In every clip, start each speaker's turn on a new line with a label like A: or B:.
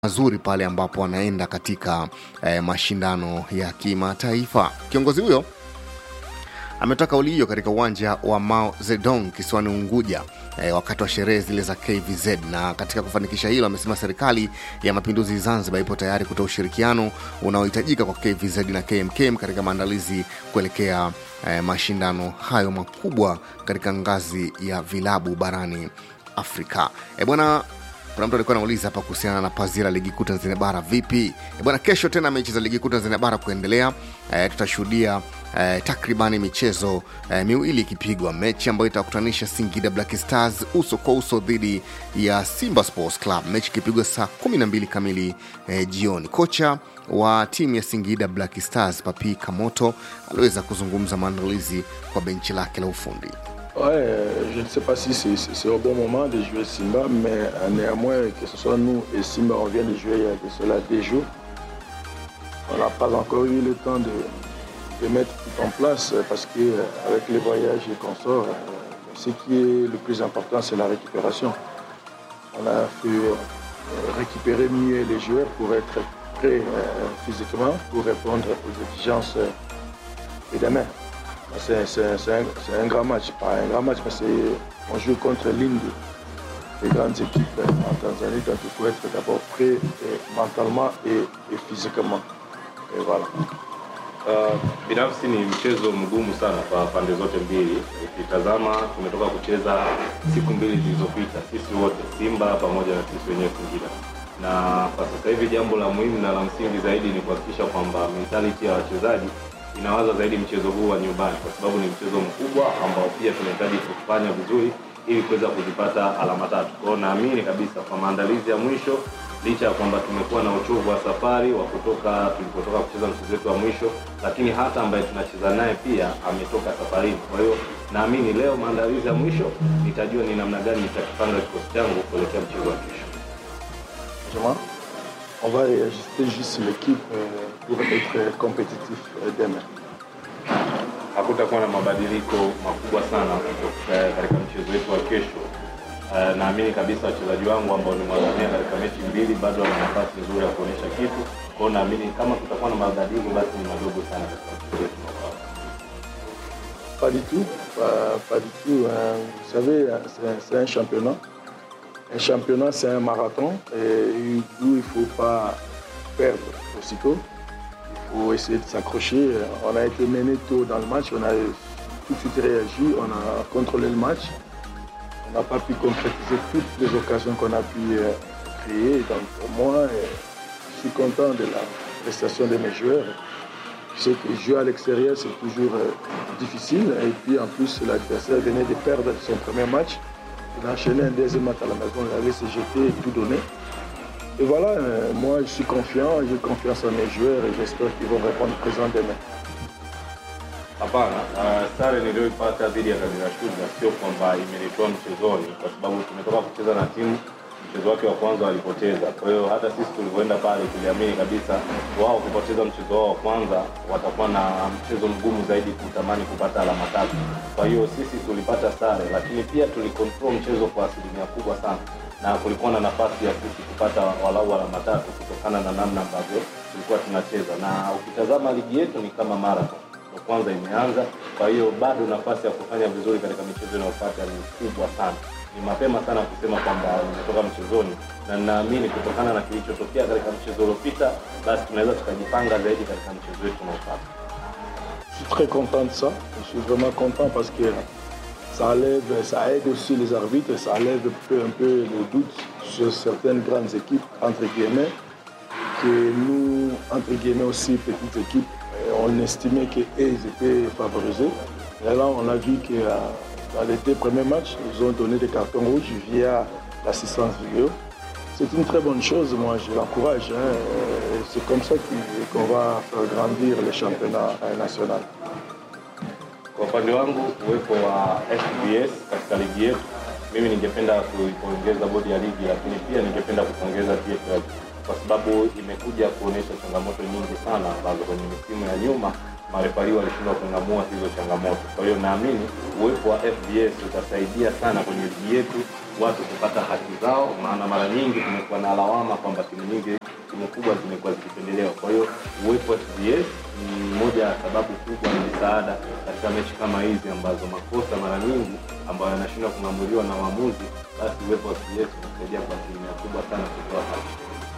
A: mazuri pale ambapo wanaenda katika eh, mashindano ya kimataifa. Kiongozi huyo ametoa kauli hiyo katika uwanja wa Mao Zedong kisiwani Unguja eh, wakati wa sherehe zile za KVZ. Na katika kufanikisha hilo, amesema serikali ya mapinduzi Zanzibar ipo tayari kutoa ushirikiano unaohitajika kwa KVZ na KMKM katika maandalizi kuelekea eh, mashindano hayo makubwa katika ngazi ya vilabu barani Afrika. E bwana kuna mtu alikuwa anauliza hapa kuhusiana na pazia la ligi kuu Tanzania bara vipi? E bwana, kesho tena mechi za ligi kuu Tanzania bara kuendelea. E, tutashuhudia e, takribani michezo e, miwili ikipigwa, mechi ambayo itakutanisha Singida Black Stars uso kwa uso dhidi ya Simba Sports Club, mechi ikipigwa saa 12 kamili e, jioni. Kocha wa timu ya Singida Black Stars Papi Kamoto aliweza kuzungumza maandalizi kwa benchi lake la ufundi.
B: Ouais, euh, je ne sais pas si c'est- c'est c'est au bon moment de jouer Simba, mais euh, néanmoins, que ce soit nous et Simba, on vient de jouer il y a de cela des jours. On n'a pas encore eu le temps de, de mettre tout en place euh, parce que euh, avec les voyages et qu'on sort, euh, ce qui est le plus important, c'est la récupération. On a pu euh, récupérer mieux les joueurs pour être prêts euh, physiquement, pour répondre aux exigences euh, de demain. C'est c'est- c'est un, c'est un grand match, pas un grand match, mais c'est- on joue contre l'une des, des grandes équipes en Tanzanie, donc il faut être d'abord prêt et mentalement et, et physiquement. Et voilà.
C: Uh, binafsi ni mchezo mgumu sana kwa pande zote mbili. Ukitazama tumetoka kucheza siku mbili zilizopita, sisi wote Simba pamoja na sisi wenyewe Singida, na kwa sasa hivi jambo la muhimu na la msingi zaidi ni kuhakikisha kwamba mentality ya wachezaji inawaza zaidi mchezo huu wa nyumbani, kwa sababu ni mchezo mkubwa ambao pia tunahitaji kufanya vizuri ili kuweza kuzipata alama tatu. Kwa hiyo naamini kabisa kwa maandalizi ya mwisho licha ya kwamba tumekuwa na uchovu wa safari wa kutoka tulipotoka kucheza mchezo wetu wa mwisho, lakini hata ambaye tunacheza naye pia ametoka safarini. Kwa hiyo naamini leo maandalizi ya mwisho nitajua ni namna gani nitakipanga kikosi changu kuelekea mchezo wa kesho.
B: Franchement, on va ajuster juste l'équipe euh, pour être compétitif euh, demain.
C: Hakutakuwa na mabadiliko makubwa sana kutoka katika mchezo wetu wa kesho. Uh, naamini kabisa wachezaji wangu ambao nimewazamia katika mechi mbili bado wana nafasi nzuri ya kuonyesha kitu. Kwa hiyo naamini kama kutakuwa na mabadiliko basi ni madogo sana katika mchezo wetu unaofuata.
B: Pas du tout, pas, pas du tout. hein. Vous savez, c'est un- c'est un championnat. Un championnat, c'est un marathon et d'où il ne faut pas perdre aussitôt. Il faut essayer de s'accrocher. On a été mené tôt dans le match, on a tout de suite réagi, on a contrôlé le match. On n'a pas pu concrétiser toutes les occasions qu'on a pu euh, créer. Donc pour moi, euh, je suis content de la prestation de mes joueurs. Je sais que jouer à l'extérieur, c'est toujours euh, difficile. Et puis en plus, l'adversaire venait de perdre son premier match. Il a enchaîné un deuxième match à la maison, il avait se jeter et tout donner. Et voilà, euh, moi je suis confiant, j'ai confiance en mes joueurs et j'espère qu'ils vont répondre présent demain.
C: Hapana, uh, sare niliyoipata dhidi ya Kagera Sugar sio kwamba imenitoa mchezoni, kwa sababu tumetoka kucheza na timu mchezo wake wa kwanza walipoteza. Kwa hiyo hata sisi tulivyoenda pale tuliamini kabisa wao kupoteza mchezo wao wa kwanza watakuwa na mchezo mgumu zaidi kutamani kupata alama tatu. Kwa hiyo sisi tulipata sare, lakini pia tulikontrol mchezo kwa asilimia kubwa sana na kulikuwa na nafasi ya sisi kupata walau alama tatu kutokana na namna ambavyo tulikuwa tunacheza, na ukitazama ligi yetu ni kama marathon ndo kwanza imeanza. Kwa hiyo bado nafasi ya kufanya vizuri katika michezo inayofuata ni kubwa sana. Ni mapema sana kusema kwamba nimetoka mchezoni, na ninaamini kutokana na kilichotokea katika mchezo uliopita, basi tunaweza tukajipanga zaidi katika mchezo wetu unaofuata.
B: Je suis très content de ça. Je suis vraiment content parce que ça enlève, ça aide aussi les arbitres, ça enlève un peu, un peu les doutes sur certaines grandes équipes, entre guillemets, que nous, entre guillemets aussi, petites équipes, euh, on estimait qu'ils étaient favorisés. Et là, on a vu que euh, dans les deux premiers matchs, ils ont donné des cartons rouges via l'assistance vidéo. C'est une très bonne chose, moi je l'encourage. hein. Euh, C'est comme ça qu'il- qu'on va faire grandir le championnat euh, national.
C: Kwa upande wangu uwepo wa FBS katika ligi yetu, mimi ningependa kuipongeza bodi ya ligi, lakini pia ningependa kupongeza TFF kwa sababu imekuja kuonyesha changamoto nyingi sana ambazo kwenye misimu ya nyuma marefari walishindwa kung'amua hizo changamoto. Kwa hiyo naamini uwepo wa FBS utasaidia sana kwenye ligi yetu watu kupata haki zao, maana mara nyingi tumekuwa na lawama kwamba timu nyingi timu kubwa zimekuwa zikipendelewa. Kwa hiyo uwepo wa TBS ni moja ya sababu kubwa na msaada katika mechi kama hizi ambazo makosa mara nyingi ambayo yanashindwa kung'amuliwa na waamuzi, basi uwepo wa TBS unasaidia kwa asilimia kubwa sana kutoa haki.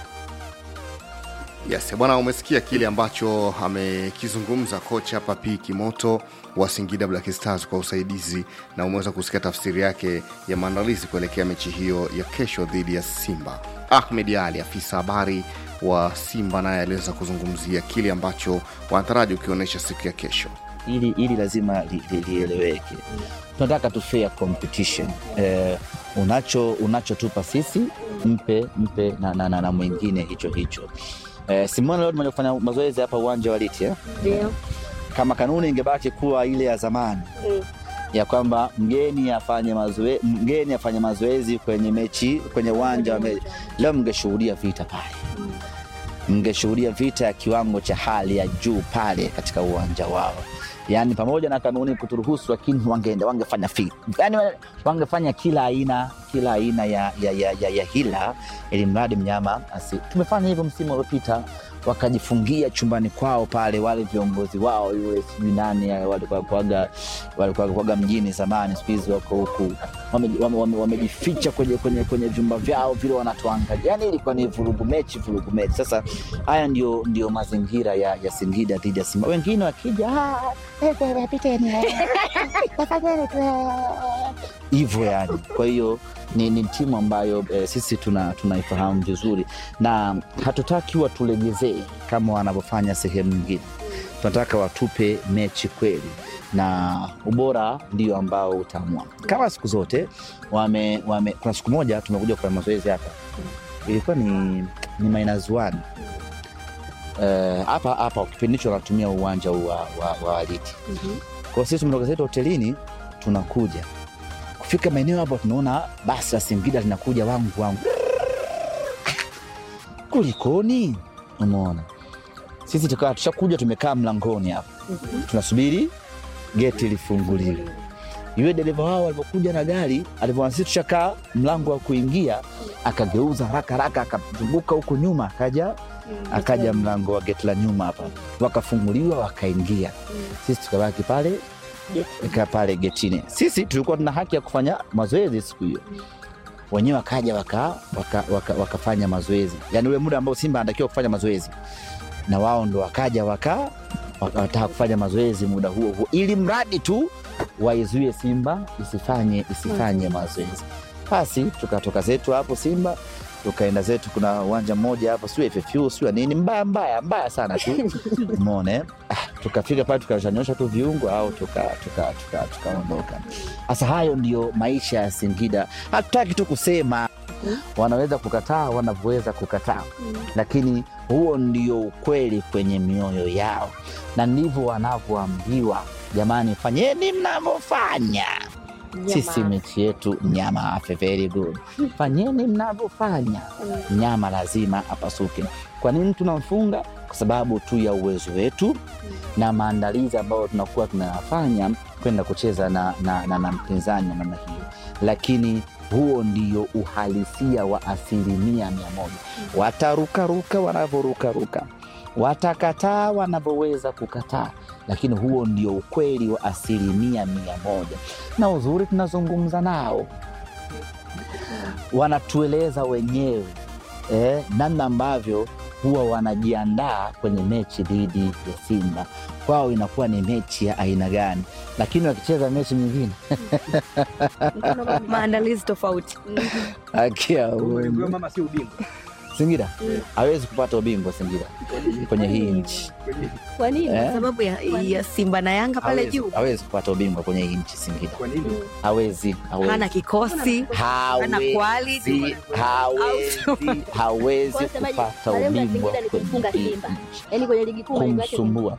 A: Yes, bwana, umesikia kile ambacho amekizungumza kocha Papi Kimoto wa Singida Black Stars kwa usaidizi, na umeweza kusikia tafsiri yake ya maandalizi kuelekea mechi hiyo ya kesho dhidi ya Simba. Ahmed Ali, afisa habari wa Simba, naye aliweza kuzungumzia kile ambacho wanataraji ukionyesha siku ya kesho.
D: ili, ili lazima li- li- lieleweke. Tunataka tu fair competition. Eh, unacho unachotupa sisi mpe mpe na, na, na, na mwingine hicho hicho. Eh, Simona leo tumeenda kufanya mazoezi hapa uwanja wa Liti eh?
E: Ndio.
D: Kama kanuni ingebaki kuwa ile ya zamani
E: Mm.
D: ya kwamba mgeni afanye mazoezi mgeni afanye mazoezi kwenye mechi kwenye uwanja wa mechi, leo mngeshuhudia vita pale mngeshuhudia vita ya kiwango cha hali ya juu pale katika uwanja wao yaani pamoja na kanuni kuturuhusu lakini wangeenda wangefanya fi yani wangefanya kila aina kila aina ya, ya, ya, ya, ya hila ili mradi mnyama asi tumefanya hivyo msimu uliopita wakajifungia chumbani kwao pale wale viongozi wao yule sijui nani walikuwa kwaga walikuwa kwaga mjini zamani siku hizi wako huku wamejificha wame, wame, wamejificha kwenye, kwenye, kwenye vyumba vyao vile wanatuangalia yani ilikuwa ni vurugu mechi vurugu mechi sasa haya ndio, ndio mazingira ya, ya singida dhidi ya simba wengine wakija "Ah, eh, eh, piteni eh, tafadhali tu, eh." hivyo yani kwa hiyo ni, ni timu ambayo eh, sisi tuna tunaifahamu vizuri na hatutaki watulegezee kama wanavyofanya sehemu nyingine tunataka watupe mechi kweli na ubora ndio ambao utaamua kama siku zote wame, wame, kuna siku moja tumekuja kufanya mazoezi hapa ilikuwa ni, ni minus one Eh, hapa hapa kipindi hicho wanatumia uwanja huu wa, wa, wa Liti
E: Mhm.
D: kwa sisi tumetoka zetu hotelini tunakuja kufika maeneo hapo tunaona basi la Singida linakuja wangu wangu kulikoni umeona sisi tukawa tushakuja tumekaa mlangoni hapa tunasubiri geti lifunguliwe yule dereva wao alivyokuja na gari alivyoona sisi tushakaa mlango wa kuingia akageuza haraka haraka akazunguka huku nyuma akaja akaja mlango wa geti la nyuma hapa wakafunguliwa wakaingia sisi tukabaki pale ika pale getini sisi tulikuwa tuna haki ya kufanya mazoezi siku hiyo wenyewe wakaja waka, waka, waka, wakafanya mazoezi yaani ule muda ambao simba anatakiwa kufanya mazoezi na wao ndo wakaja waka wakataka kufanya mazoezi muda huo huo ili mradi tu waizuie simba isifanye isifanye mazoezi basi tukatoka zetu hapo simba tukaenda zetu kuna uwanja mmoja hapo siu FFU siu nini mbaya mbaya mbaya sana tu umeona eh? Ah, tukafika pale tukashanyosha tu viungo au tukaondoka tuka, tuka, tukaondoka. sasa hayo ndio maisha ya singida hatutaki tu kusema wanaweza kukataa wanavyoweza kukataa lakini huo ndio ukweli kwenye mioyo yao na ndivyo wanavyoambiwa jamani fanyeni mnavyofanya sisi mechi yetu mnyama afe very good fanyeni mnavyofanya mnyama lazima apasuke kwa nini tunamfunga kwa sababu tu ya uwezo wetu na maandalizi ambayo tunakuwa tunayafanya kwenda kucheza na, na, na, na mpinzani wa namna hiyo lakini huo ndio uhalisia wa asilimia mia moja watarukaruka wanavyorukaruka watakataa wanavyoweza kukataa lakini huo ndio ukweli wa asilimia mia moja na uzuri tunazungumza nao wanatueleza wenyewe eh, namna ambavyo huwa wanajiandaa kwenye mechi dhidi ya simba kwao inakuwa ni mechi ya aina gani lakini wakicheza mechi nyingine
E: maandalizi tofauti
D: akia
F: Ulimwengu mama si ubingwa.
D: singida hawezi kupata ubingwa singida kwenye hii nchi
E: kwa nini
D: Eh?
E: kwa sababu ya, ya simba na yanga pale
D: hawezi,
E: juu
D: hawezi kupata ubingwa kwenye hii nchi singida
F: Kwa nini?
D: hawezi hawezi.
E: hana kikosi hana quality.
D: hawezi hawezi hawezi
G: Kwa hiyo semaje,
D: kupata
G: malengo ya
D: ubingwa
G: Singida ni
D: kwenye
G: kumfunga
D: hii
G: Simba.
D: nchi
G: yaani kwenye ligi kuu malengo yake ni
D: kumsumbua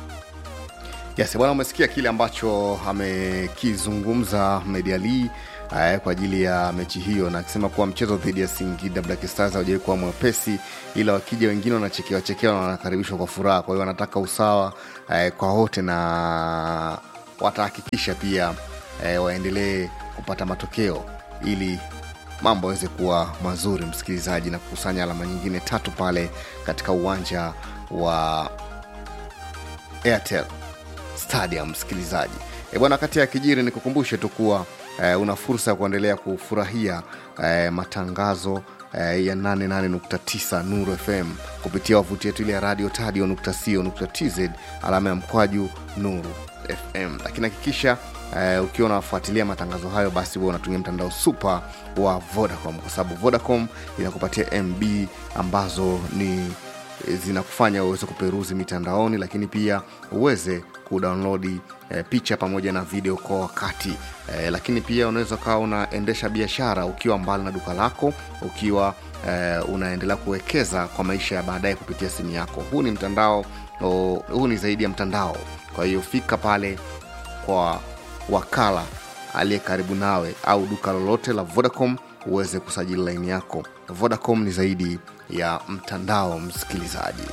A: Yes, bwana, umesikia kile ambacho amekizungumza Ahmed Ali eh, kwa ajili ya mechi hiyo, na akisema kuwa mchezo dhidi ya Singida Black Stars haujawahi kuwa mwepesi, ila wakija wengine wanachekewa chekewa na wanakaribishwa kwa furaha. Kwa hiyo wanataka usawa eh, kwa wote na watahakikisha pia eh, waendelee kupata matokeo ili mambo yaweze kuwa mazuri, msikilizaji, na kukusanya alama nyingine tatu pale katika uwanja wa Airtel Stadium. Msikilizaji e bwana, kati ya kijiri, nikukumbushe tu kuwa e, una fursa ya kuendelea kufurahia e, matangazo e, ya 88.9 Nuru FM kupitia wavuti yetu ile ya radio tadio.co.tz alama ya mkwaju Nuru FM, lakini hakikisha Uh, ukiwa unafuatilia matangazo hayo basi huwa unatumia mtandao super wa Vodacom kwa sababu Vodacom inakupatia MB ambazo ni zinakufanya uweze kuperuzi mitandaoni, lakini pia uweze kudownload eh, picha pamoja na video kwa wakati eh, lakini pia unaweza ukawa unaendesha biashara ukiwa mbali na duka lako, ukiwa eh, unaendelea kuwekeza kwa maisha ya baadaye kupitia simu yako. Huu ni mtandao oh, huu ni zaidi ya mtandao. Kwa hiyo fika pale kwa wakala aliye karibu nawe au duka lolote la Vodacom uweze kusajili laini yako. Vodacom ni zaidi ya mtandao, msikilizaji.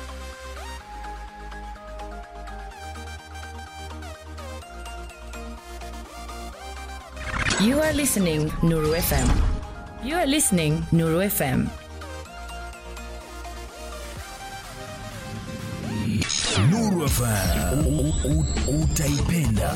F: You are listening Nuru FM. You are listening Nuru FM.
G: Nuru FM U- u- u- utaipenda.